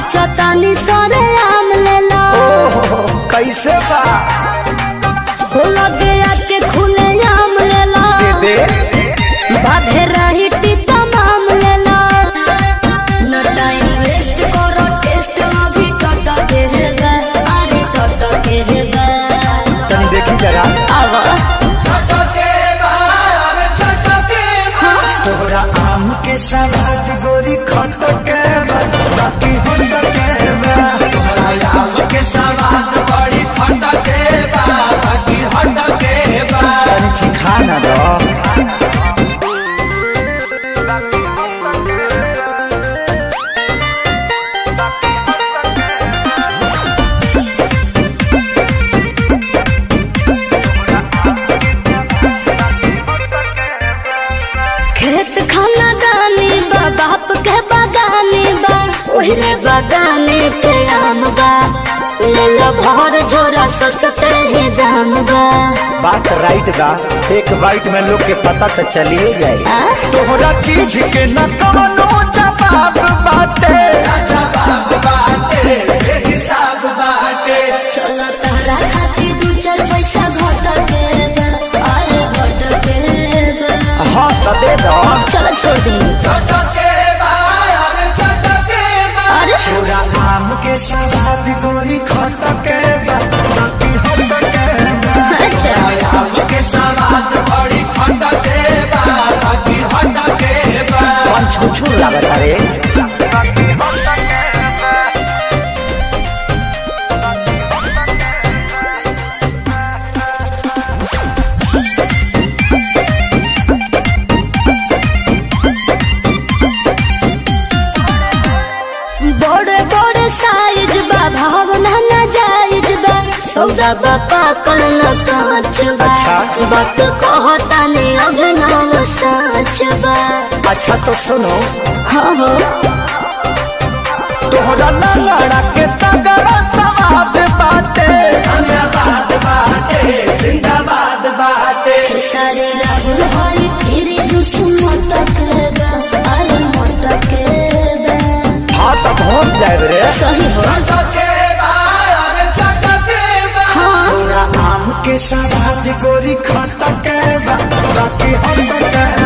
सोचतानी सरे आम ले लो ओहो कैसे बा हो लगे आके खुले आम ले लो दे बाधे रही तमाम ले लो न टाइम वेस्ट करो टेस्ट अभी टट के है गा अरे टट के है गा तनी देखी जरा आवा तोहरा आम के सलाद गोरी खट के बा, बाकी हट के बा। तनी चिखा ना दो खेत खाना गानी बा बाप के बागानी बा ओहरे बागाने पे आम बा ले लो भर झोरा सस्ते ही दाम बा बात राइट बा एक बाइट में लोग के पता तो चलिए जाए आ? तोहरा चीज के न कवनो जवाब बाटे चलो तहरा खातिर दू चार पैसा घट के बा अरे घट के बा हाँ तो दे दो चलो छोड़ दी अरे तोरा आम के सलाद गोरी खट के बा, बाकी हट के बा। अच्छा कौन छुछुर लागत रे बड़े बड़े साइज बा भावना न जायज बा सौदा बा पाकल न कांच बा अच्छा। वक्त कहता ने अभिनव साच बा अच्छा तो सुनो हाँ हो तोहरा लंगड़ा के तगड़ा सवाद बाटे सारे राहुल हरी फिर जुस मटक बा अरे मटक बा हाँ तो पहुँच जाए रे सही हो हाँ तोरा आम के सवाद गोरी खट के बा, बाकी हट के